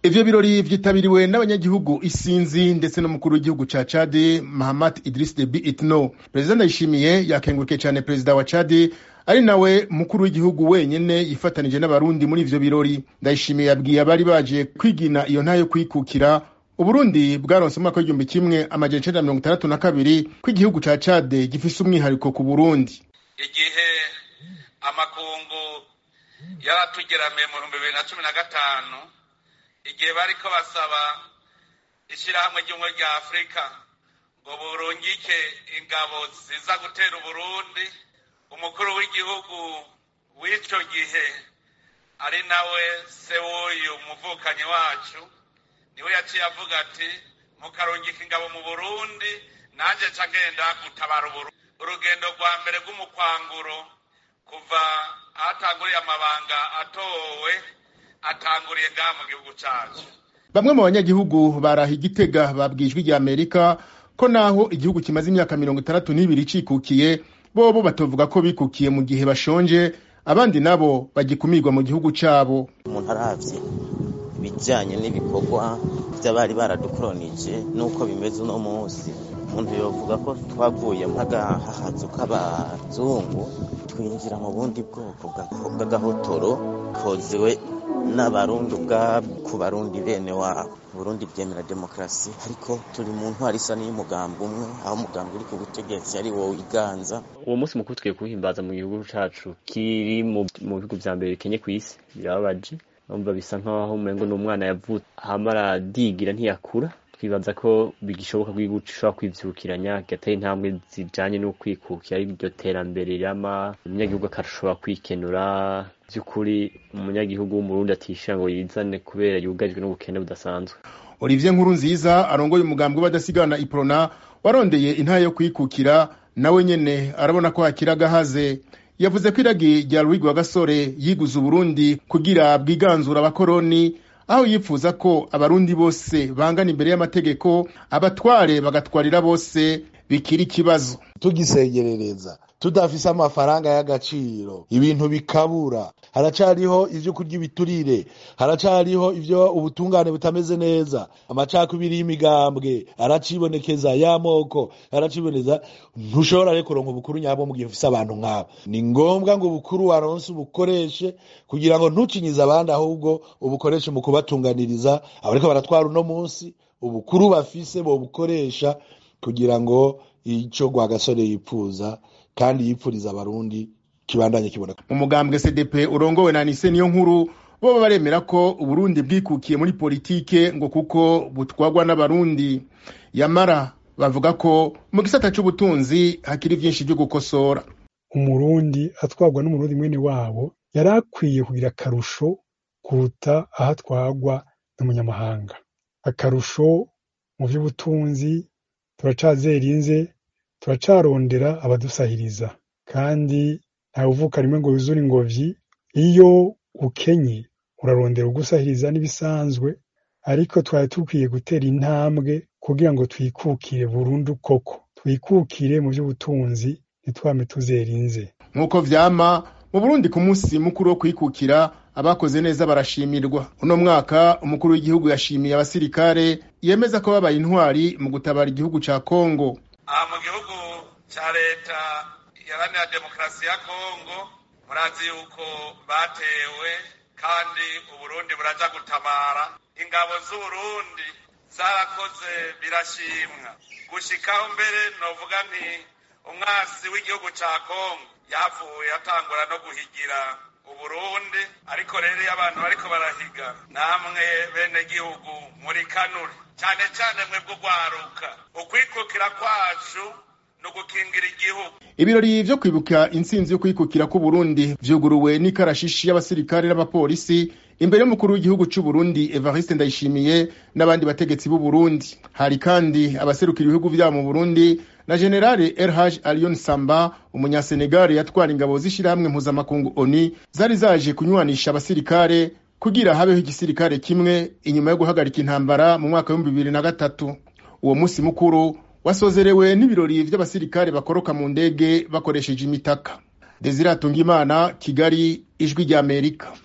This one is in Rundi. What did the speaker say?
ivyo birori vyitabiriwe n'abanyagihugu isinzi ndetse n'umukuru w'igihugu ca Chad Mahamat Idris Deby Itno perezida Ndayishimiye yakengurukiye cane perezida wa Chad ari nawe mukuru w'igihugu wenyene yifatanije n'abarundi muri ivyo birori Ndayishimiye yabwiye abari baje kwigina iyo ntayo kwikukira uburundi bwaronse umwaka w'igihumbi kimwe amajana icenda na mirongo itandatu na kabiri ko igihugu ca Chad gifise umwihariko ku Burundi igihe amakungu yaratugeramiye mu bihumbi bibiri na cumi na gatanu igihe bariko basaba ishirahamwe ry'ubumwe rya afurika ngo burungike ingabo ziza gutera uburundi umukuru w'igihugu w'ico gihe ari nawe se w'uyu muvukanyi wacu niwe yaciye avuga ati mukarungika ingabo mu burundi nanje ca ngenda gutabara uburundi urugendo rwa mbere rw'umukwanguro kuva ahatanguriye amabanga atowe atanguriye ngaha mu gihugu cacu bamwe mu banyagihugu baraha igitega babwiye ijwi rya amerika ko naho igihugu kimaze imyaka mirongo itandatu n'ibiri cikukiye bobo batovuga ko bikukiye mu gihe bashonje abandi nabo bagikumirwa mu gihugu cabo umuntu aravye ibijanye n'ibikorwa vy'abari baradukoronije n'uko bimeze uno munsi umuntu yovuga ko twavuye mpagahahazu k'abazungu twinjira mu bundi bwoko bw'agahotoro kozewe n'abarundi ubwabo ku barundi bene wabo burundi bwemera demokarasi ariko turi mu ntwari isa n'iy'umugambi umwe aho umugambi uri ku butegetsi ari wowe iganza uwo munsi mukuru tugiye kuwuhimbaza mu gihugu cacu kiri mu bihugu vya mbere bikenye kw'isi birababaje numva bisa nk'aho umengo n'umwana yavutse hama aradigira ntiyakura twibaza ko bigishoboka ko igihugu gishobora kwivyukiranya kigatera intambwe zijanye no kwikukira ari iryo terambere rirama umunyagihugu akashobora kwikenura vy'ukuri umunyagihugu w'umurundi atishira ngo yizane kubera yugarijwe n'ubukene budasanzwe Olivier Nkuru nziza arongoye umugambi w'abadasigana iprona warondeye intara yo kwikukira nawe nyene arabona ko hakiri agahaze yavuze ko iragi rya Louis Gasore yiguze Uburundi kugira bwiganzura abakoroni aho yifuza ko abarundi bose bangana imbere y'amategeko abatware bagatwarira bose bikiri ikibazo tugisegerereza tudafise amafaranga y'agaciro ibintu bikabura haracariho ivyo kurya ibiturire haracariho ivyo ubutungane butameze neza amacakubiri y'imigambwe aracibonekeza y'amoko araciboneza ntushobora rero kuronka ubukuru nyabwo mu gihe ufise abantu nk'abo ni ngombwa ngo ubukuru waronse ubukoreshe kugira ngo ntucinyize abandi ahubwo ubukoreshe mu kubatunganiriza abariko baratwara uno munsi ubukuru bafise bobukoresha kugira ngo ico Rwagasore yipfuza kandi yipfuriza abarundi kibandanye kiboneka mu mugambwe CDP urongowe na Anise niyo nkuru bo baremera ko Uburundi bwikukiye muri politike ngo kuko butwagwa n'abarundi yamara bavuga ko mu gisata c'ubutunzi hakiri vyinshi vyo gukosora umurundi atwagwa n'umurundi mwene wabo yari akwiye kugira akarusho kuruta aho atwagwa n'umunyamahanga akarusho mu vy'ubutunzi turacazerinze turacarondera abadusahiriza kandi ntawuvuka rimwe ngo yuzure ingobyi iyo ukenye urarondera ugusahiriza n'ibisanzwe ariko twari dukwiye gutera intambwe kugira ngo twikukire burundu koko twikukire mu by'ubutunzi ntitwame tuzerinze nk'uko vyama mu burundi ku munsi mukuru wo kwikukira abakoze neza barashimirwa uno mwaka umukuru w'igihugu yashimiye abasirikare yemeza ko babaye intwari mu gutabara igihugu ca kongo aha mu gihugu ca leta iharanira demokarasi ya kongo murazi yuko batewe kandi uburundi buraja gutabara ingabo z'uburundi zarakoze birashimwa gushikaho mbere novuga nti umwasi w'igihugu ca kongo yavuye atangura no guhigira uburundi ariko rero iyo abantu bariko barahiga namwe bene gihugu muri kanure cyane cyane mwebwe ugwaruka ukwikukira kwacu no gukingira igihugu ibirori vyo kwibuka intsinzi yo kwikukira k'uburundi vyuguruwe n'ikarashishi y'abasirikare n'abapolisi imbere y'umukuru w'igihugu c'uburundi evariste ndayishimiye n'abandi bategetsi b'uburundi hari kandi abaserukira ibihugu vyabo mu burundi na generale erhaj alion samba umunyasenegali yatwara ingabo z'ishirahamwe mpuzamakungu oni zari zaje kunywanisha abasirikare kugira habeho igisirikare kimwe inyuma yo guhagarika intambara mu mwaka w'ibihumbi bibiri na gatatu uwo musi mukuru wasozerewe n'ibirori vy'abasirikare bakoroka mu ndege bakoresheje imitaka desire atungimana kigali ijwi ry'amerika